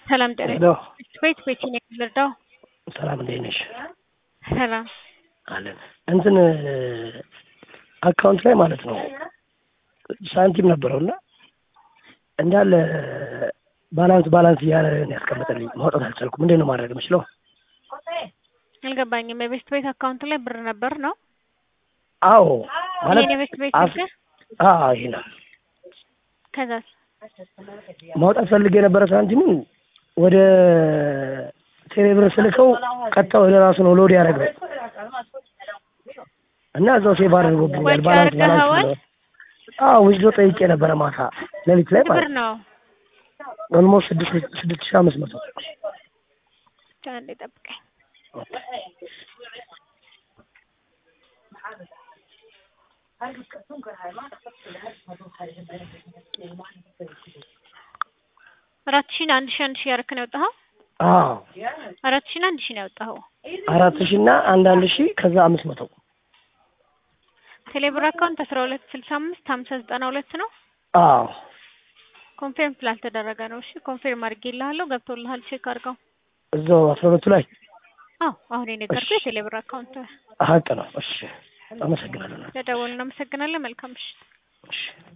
ሰላም ጤና ሄሎ ቤት ቤት ነው የምንረዳው። ሰላም እንዴት ነሽ? ሰላም አለን እንትን አካውንት ላይ ማለት ነው ሳንቲም ነበረው እና እንዳለ ባላንስ ባላንስ እያለ ነው ያስቀመጠልኝ ማውጣት አልቻልኩም። እንዴት ነው ማድረግ የምችለው? አልገባኝም። የቤስት ቤት አካውንት ላይ ብር ነበር ነው አዎ ማለት ይሄን የቤስት ቤት አፍ- ስልክ አዎ ይሄ ነው ከዛስ ማውጣት ፈልጌ የነበረ ሳንቲሙን ወደ ቴሌብር ስልከው ቀጥታ ወደ ራሱ ነው ሎድ ያደረገው እና እዛው ሴቭ አድርጎብኛል። ወጪ ባላንስ አድርገኸዋል? ባላንስ ብሎ አዎ ውስዶ ጠይቄ ነበረ ማታ ሌሊት ላይ ብር ማለት ነው ነው ኦልሞስት ስድስት ስድስት ሺህ አምስት መቶ አንዴ ጠብቀኝ። አራት ሺህ አንድ ሺህ አንድ ሺህ ያደረክ ነው ያወጣኸው? አዎ አራት ሺህ አንድ ሺህ ነው ያወጣኸው። አራት ሺህ እና አንድ አንድ ሺህ ከዛ አምስት መቶ ቴሌብር አካውንት አስራ ሁለት ስልሳ አምስት ሀምሳ ዘጠና ሁለት ነው። አዎ ኮንፌርም ስላልተደረገ ነው። እሺ ኮንፌርም አድርጌልሃለሁ። ገብቶልሃል። ቼክ አድርገው። እዛው አስራ ሁለቱ ላይ አዎ አሁን የነገርኩህ የቴሌብር አካውንት ሀቅ ነው። እሺ አመሰግናለሁ። ለደወል እናመሰግናለን። መልካም ምሽት። እሺ